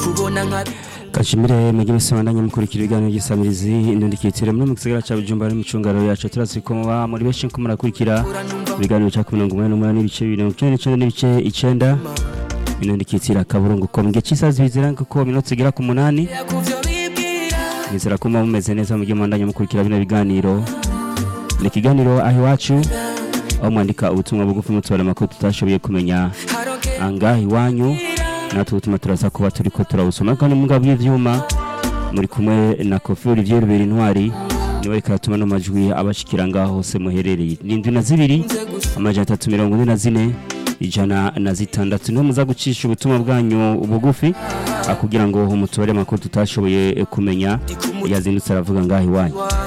kubona nka Kashimire mugire sobandanye mukurikira ibiganiro by'isamirizi indundikitire muri mu gisagara ca Bujumbura ari mu cungaro yacu turazi ko muba muri benshi ko murakurikira ibiganiro cya 188 n'ibice 29 n'ibice 9 indundikitire akaburungu ko mugihe cy'isazi bizera ko minota igera ku munani kuvyo bibwira nizera ko muba mumeze neza mu gihe mwandanye mukurikira bino biganiro ni ikiganiro aho iwacu aho mwandika ubutumwa bugufi mutubara amakuru tutashoboye kumenya haroke anga iwanyu natwe utuma turaza kuba turi ko turawusoma kandi mu ngabo y'ivyuma muri kumwe na kofi olivier rubera intwari niwe reka atuma no majwi abashikira ngaho hose muherereye ni indwi na zibiri amajana atatu mirongo ine na zine ijana na zitandatu niho muza gucisha ubutumwa bwanyu bugufi ah, kugira ngo mutubare amakuru tutashoboye kumenya yazindutse aravuga ngaho iwanyu